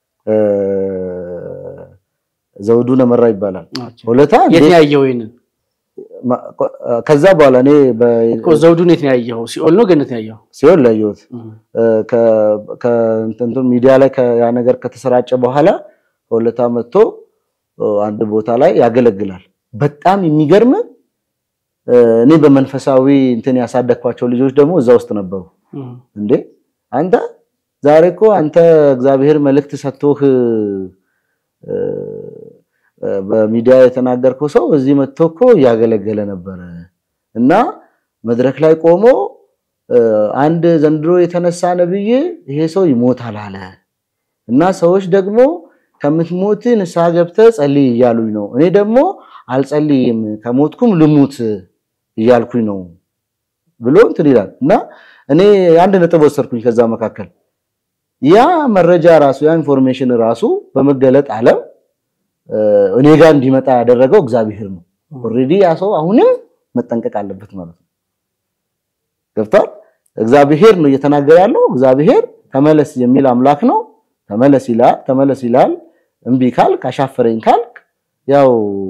ዘውዱ ነመራ ይባላል። ሆለታ የት ነው ያየኸው? ይሄንን ከዛ በኋላ እኔ እኮ ዘውዱን የት ነው ያየኸው? ሲኦል ነው ገነት ነው ያየኸው? ሲኦል ላየሁት ከእንትን ሚዲያ ላይ ያ ነገር ከተሰራጨ በኋላ ሆለታ መጥቶ አንድ ቦታ ላይ ያገለግላል። በጣም የሚገርም እኔ በመንፈሳዊ እንትን ያሳደግኳቸው ልጆች ደግሞ እዛ ውስጥ ነበሩ። እንዴ አንተ ዛሬ እኮ አንተ እግዚአብሔር መልእክት ሰጥቶህ በሚዲያ የተናገርከው ሰው እዚህ መጥቶ እኮ እያገለገለ ነበረ እና መድረክ ላይ ቆሞ አንድ ዘንድሮ የተነሳ ነብይ ይሄ ሰው ይሞታል አለ እና ሰዎች ደግሞ ከምትሞት ንስሐ ገብተህ ጸልይ እያሉኝ ነው። እኔ ደግሞ አልጸልይም ከሞትኩም ልሙት እያልኩኝ ነው ብሎ እንትን ይላል እና እኔ አንድ ነጥብ ወሰድኩኝ ከዛ መካከል ያ መረጃ ራሱ ያ ኢንፎርሜሽን ራሱ በመገለጥ ዓለም እኔ ጋር እንዲመጣ ያደረገው እግዚአብሔር ነው። ኦልሬዲ ያ ሰው አሁንም መጠንቀቅ አለበት ማለት ነው። ገብቷል። እግዚአብሔር ነው እየተናገረ ያለው። እግዚአብሔር ተመለስ የሚል አምላክ ነው። ተመለስ ይላል። ተመለስ ይላል። እምቢ ካልክ አሻፈረኝ ካልክ ያው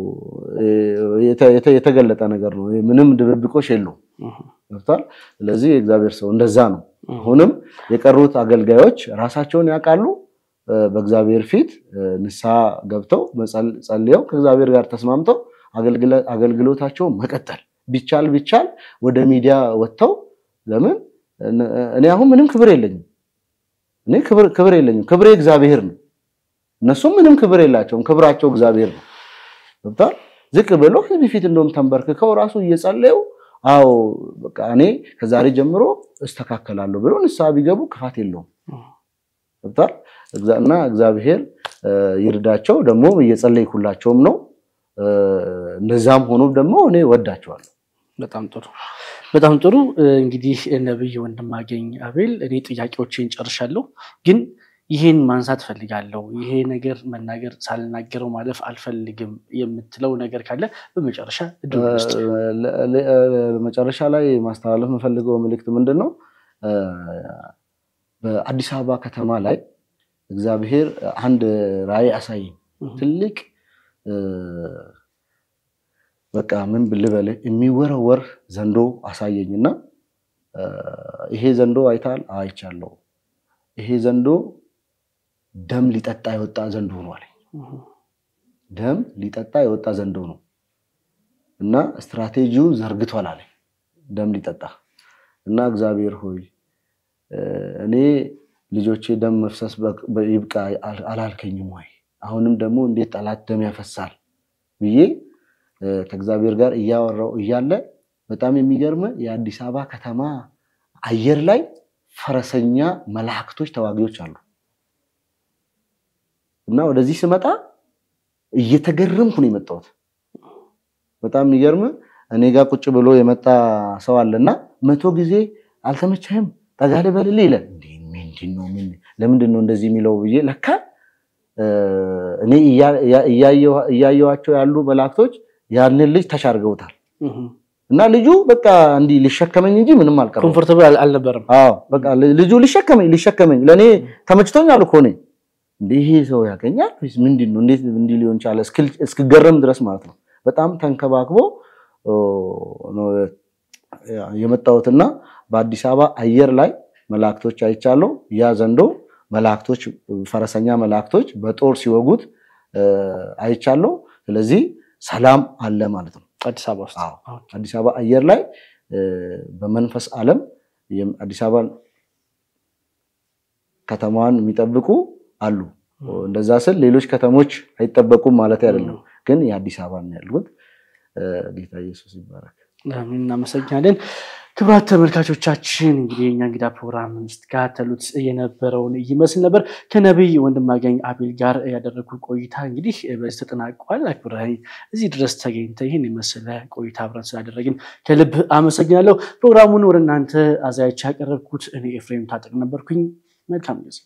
የተገለጠ ነገር ነው። ምንም ድብብቆሽ የለውም። ገብቷል። ስለዚህ የእግዚአብሔር ሰው እንደዛ ነው። አሁንም የቀሩት አገልጋዮች ራሳቸውን ያውቃሉ። በእግዚአብሔር ፊት ንስሐ ገብተው ጸልየው ከእግዚአብሔር ጋር ተስማምተው አገልግሎታቸውን መቀጠል ቢቻል ቢቻል ወደ ሚዲያ ወጥተው ለምን እኔ አሁን ምንም ክብር የለኝም። እኔ ክብር የለኝም። ክብሬ እግዚአብሔር ነው። እነሱም ምንም ክብር የላቸውም። ክብራቸው እግዚአብሔር ነው። ገብቷል። ዝቅ ብሎ ህዝብ ፊት እንደውም ተንበርክከው ራሱ እየጸለዩ አዎ በቃ እኔ ከዛሬ ጀምሮ እስተካከላለሁ ብሎ ንስሐ ቢገቡ ክፋት የለውም። ገብቷል። እና እግዚአብሔር ይርዳቸው። ደግሞ እየጸለይኩላቸውም ነው። እንደዛም ሆኖ ደግሞ እኔ ወዳቸዋለሁ። በጣም ጥሩ በጣም ጥሩ። እንግዲህ ነብይ ወንድማገኝ አቤል፣ እኔ ጥያቄዎችን ጨርሻለሁ፣ ግን ይሄን ማንሳት ፈልጋለሁ። ይሄ ነገር መናገር ሳልናገረው ማለፍ አልፈልግም የምትለው ነገር ካለ በመጨረሻ መጨረሻ ላይ ማስተላለፍ የምፈልገው መልእክት ምንድን ነው? በአዲስ አበባ ከተማ ላይ እግዚአብሔር አንድ ራእይ አሳየኝ። ትልቅ በቃ ምን ልበል የሚወረወር ዘንዶ አሳየኝና ይሄ ዘንዶ አይታል? አይቻለሁ። ይሄ ዘንዶ ደም ሊጠጣ የወጣ ዘንዶ ነው አለኝ። ደም ሊጠጣ የወጣ ዘንዶ ነው እና ስትራቴጂውን ዘርግቷል አለኝ። ደም ሊጠጣ እና እግዚአብሔር ሆይ እኔ ልጆቼ ደም መፍሰስ ይብቃ አላልከኝም ወይ? አሁንም ደግሞ እንዴት ጠላት ደም ያፈሳል ብዬ ከእግዚአብሔር ጋር እያወራው እያለ በጣም የሚገርም የአዲስ አበባ ከተማ አየር ላይ ፈረሰኛ መላእክቶች ተዋጊዎች አሉ እና ወደዚህ ስመጣ እየተገረምኩ ነው የመጣሁት። በጣም የሚገርም እኔ ጋር ቁጭ ብሎ የመጣ ሰው አለና መቶ ጊዜ አልተመቸህም ጠጋ ልበልልህ ይላል። ለምንድን ነው እንደዚህ የሚለው ብዬ ለካ እኔ እያየኋቸው ያሉ መላእክቶች ያንን ልጅ ተሻርገውታል እና ልጁ በቃ እንዲህ ሊሸከመኝ እንጂ ምንም አልቀረም። ኮምፎርታብል አልነበረም። አዎ በቃ ልጁ ሊሸከመኝ ሊሸከመኝ ለእኔ ተመችቶኛል እኮ እኔ እንዲህ ይሄ ሰው ያገኛል ወይስ ምንድን ነው? እንዴት እንዲህ ሊሆን ቻለ? እስክገረም ድረስ ማለት ነው። በጣም ተንከባክቦ ነው የመጣሁትና በአዲስ አበባ አየር ላይ መላእክቶች አይቻለሁ። ያ ዘንዶ መላእክቶች ፈረሰኛ መላእክቶች በጦር ሲወጉት አይቻለሁ። ስለዚህ ሰላም አለ ማለት ነው አዲስ አበባ ውስጥ። አዲስ አበባ አየር ላይ በመንፈስ ዓለም አዲስ አበባን ከተማዋን የሚጠብቁ አሉ። እንደዛ ስል ሌሎች ከተሞች አይጠበቁም ማለት አይደለም፣ ግን የአዲስ አበባ ነው ያሉት። ጌታ ኢየሱስ ይባረክ። እናመሰግናለን። ክቡራት ተመልካቾቻችን እንግዲህ የኛ እንግዳ ፕሮግራም ስትከታተሉት የነበረውን ይመስል ነበር። ከነቢይ ወንድማገኝ አቤል ጋር ያደረጉ ቆይታ እንግዲህ በዚህ ተጠናቋል። አክብረኸኝ እዚህ ድረስ ተገኝተህ ይህን የመሰለ ቆይታ አብረን ስላደረግን ከልብ አመሰግናለሁ። ፕሮግራሙን ወደ እናንተ አዘጋጅቼ ያቀረብኩት እኔ ኤፍሬም ታጠቅ ነበርኩኝ። መልካም ጊዜ